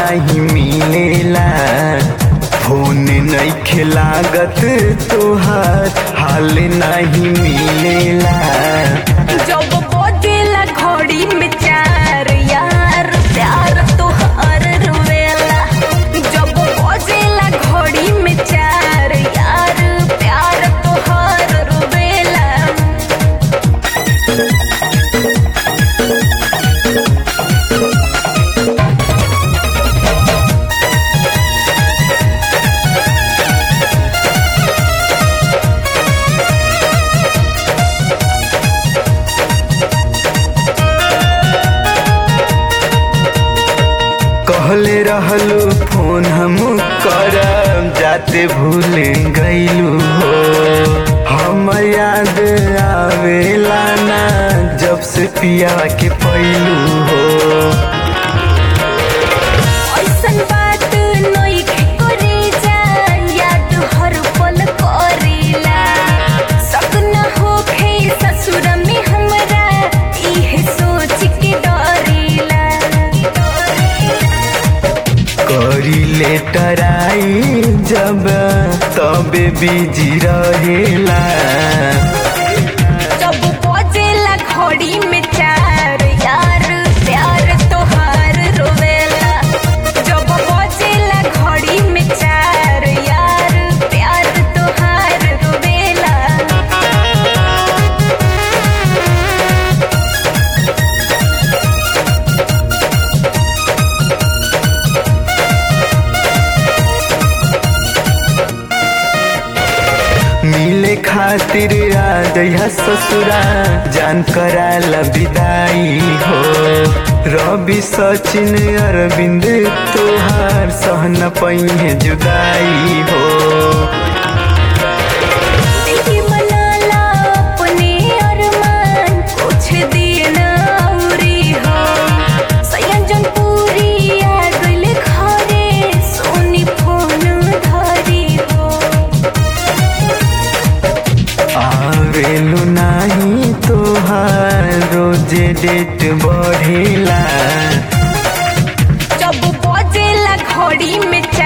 नाही मिलेला फोन नइखे लागत तोहार हाल नहीं मिलेला जब बजेला घड़ी में चार यार प्यार तोहर रुवेला जब बजेला घड़ी में चार यार प्यार तोहर रुवेला कहले रहलू फोन हम करब जाते भूल गईलू हो हम याद आवेला ना जब से पिया के पैलू हो ऐसन बात नइखे करे जा याद हर पल करेला शक न होखे ससुर में हमरा इहे सोच के डरेला करी लेटर आई जब तबे बिजी रहेला जब बजेला घड़ी में चार यार प्यार तोहार रोवेला जब बजेला घड़ी में चार यार प्यार तोहार रोवेला मिले खातिर आ जइहा ससुरा जान कराला विदाई हो रवि सचिन अरविंद तोहार सहन पहिए जुदाई हो दिल मनाला अपने अरमान कुछ दिन औरी हो सयंजन पूरी आ गइल घरे सोनी फोन धरी हो आवेलु नाही तोहार रोजे डेट बढ़ेला जब बजेला घड़ी में